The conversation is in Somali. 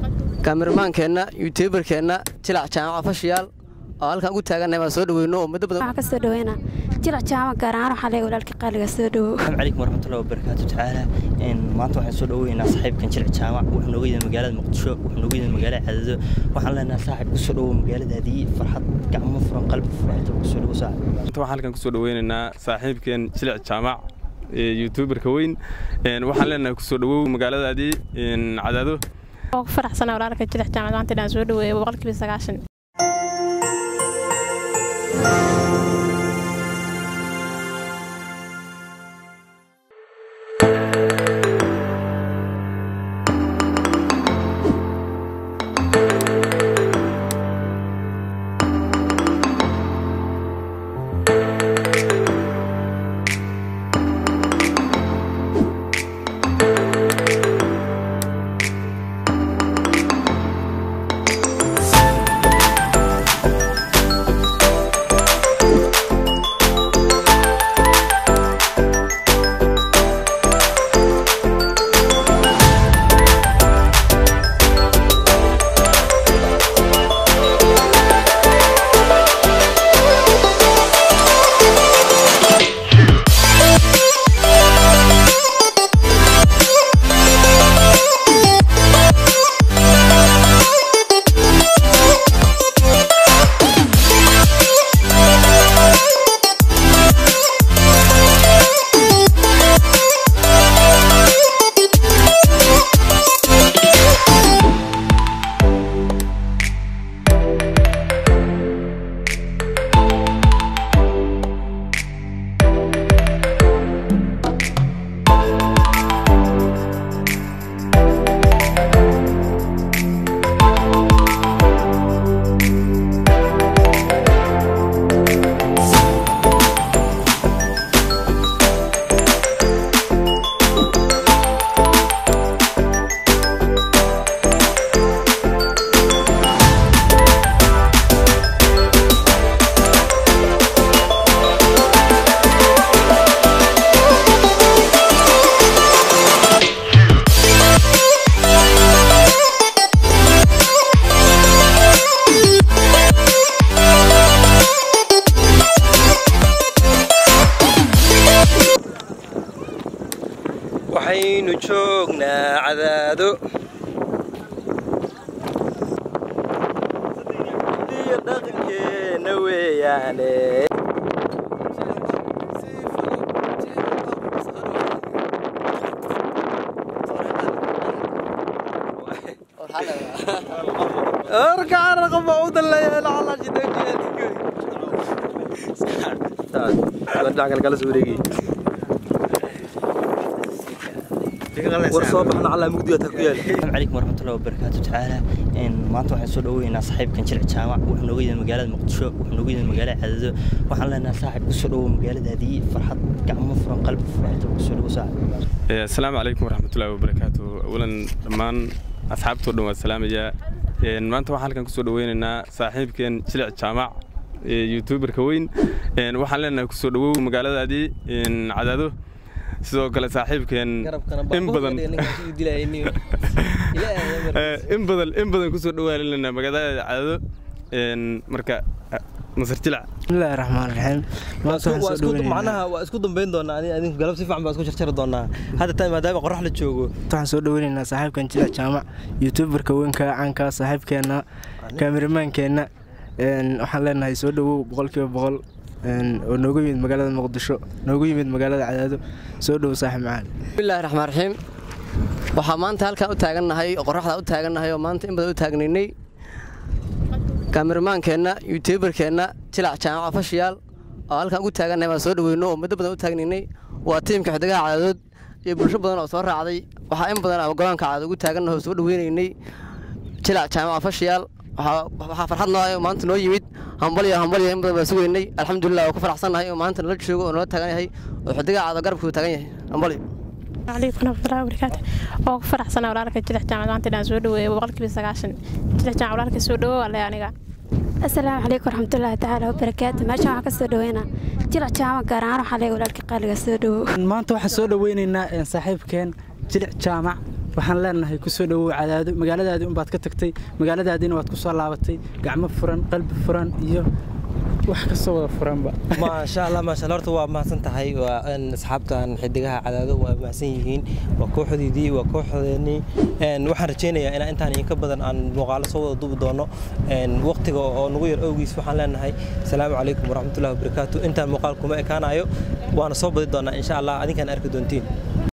kaamirmaankeenna yutuubarkeenna jilac jaamaca fashiyaal oo halkaan ugu taagannahay baan soo dhaweyno oo muddo badan waxaan ka soo dhaweynaa jilac jaamac gaar ahaan waxaa leeyahay walaalka qaaliga soo dhawow asalaamu calaykum waraxmatullahi wabarakaatu tacaala maanta waxaan soo dhaweynaa saaxiibkan jilc jaamac wuxuu nooga yimid magaalada muqdisho wuxuu nooga yimid magaalada cadado waxaan leenahay saaxiib ku soo dhawow magaaladaadii farxad gacmo furan qalbi furan inta ku soo dhawow saaxiib maanta waxaan halkan kusoo dhaweynaynaa saaxiibkeen jilic jaamac youtuberka weyn waxaan leenahay kusoo dhawow magaaladaadii cadaado oo ku faraxsana walaalka jilac jaamac maanta inaan soo dhaweeyo boqolkiiba sagaashan waxaynu joognaa cadaado iyo dhaqankeena weeyaane orkaan raqaba u dallaya lacala jidoojiyaadhigan kala soo wareegay war soo baxna calaa mugdiga taa ku yaal asalaamu calaykum waraxmatullahi wabarakaatu tacaala maanta waxaan soo dhaweynaa saaxiibkan jilc jaamac wuxuu nooga yimid magaalada muqdisho wuxuu nooga yimid magaalada cadado waxaan leenahay saaxiib ku soo dhawow magaaladaadii farxad gacmo furan qalbi furan inta ku soo dhawow saaxiib asalaamu calaykum waraxmatullahi wabarakaatu awalan dhammaan asxaabtoo dhan waa salaamayaa maanta waxaan halkan kusoo dhaweynaynaa saaxiibkeen jilic jaamac youtuberka weyn waxaan leenahay kusoo dhawow magaaladaadii cadaado sidoo kale saaxiibkeen in badan in badan in badan kusoo dhawaalinayna magaalada cadaado marka masar jilac bismillaahi raxmaan raxiim macnaha waa isku dambayn doonaa ani adinku galab si fiican baa isku jarjari doonaa hadda taa maadaama qorax la joogo waxaan soo dhaweynaynaa saaxiibkan jilac jaamac youtuberka weynka caanka saaxiibkeenna kaamirmaankeenna waxaan leenahay soo dhawow boqolkiiba boqol oo noogu yimid magaalada muqdisho noogu yimid magaalada cadaado soo dhow saaxib macaan bismillaahi raxmaan raxiim waxaa maanta halkaan u taagannahay oo qoraxda u taagannahay oo maanta in badan u taagnaynay kaamirmaankeenna yutuubarkeenna jilac jaamaca fashiyaal oo halkaan ugu taagannahay baan soo dhaweyno oo muddo badan u taagnaynay waa tiimka xidigaha cadadood iyo bulsho badan oo soo raacday waxaa in badan ama goboonka cadaad ugu taagannahay oo soo dhaweynaynay jilac jaamaca fashiyaal waxaa farxad noo maanta noo yimid hambalyo hambalyo in badan baan sugaynay alxamdulilah waa ku faraxsannahay oo maanta nala joogo oo nala taagan yahay oo xidigaha cadaad garabkuu taagan yahay hambalyo عليكم ورحمة الله وبركاته oo ku faraxsana walaalka jilac jaamac maanta inaan soo dhaweeyo boqolkiiba sagaashan jilac jaamac walaalka soo dhawo waa leh aniga asalaamu calaykum waraxmatullaahi tacaala wabarakaatu meeshan waxaan ka soo dhaweynaa jilac jaamac gaar ahaan waxaa leeyahay walaalka qaaliga soo dhawow maanta waxaan soo dhaweynaynaa saaxiibkeen jilic jaamac waxaan leenahay kusoo dhowow cadaado magaaladaadii unbaad ka tagtay magaaladaadiina waad ku soo laabatay gacmo furan qalbi furan iyo wax kastoo wada furanba maasha allah maasha allah horta waa mahadsan tahay waa in asxaabtan xidigaha cadaado waa mahadsan yihiin waa kooxdeedii waa kooxdeennii waxaan rajaynayaa inaan intaan idinka badan aan muuqaalo soo wada duubi doono waqtiga oo nagu yar awgiis waxaan leenahay asalaamu calaykum waraxmatullahi wabarakaatu intaan muuqaal kuma ekaanayo waana soo badi doonaa insha allah adinkaan arki doontiin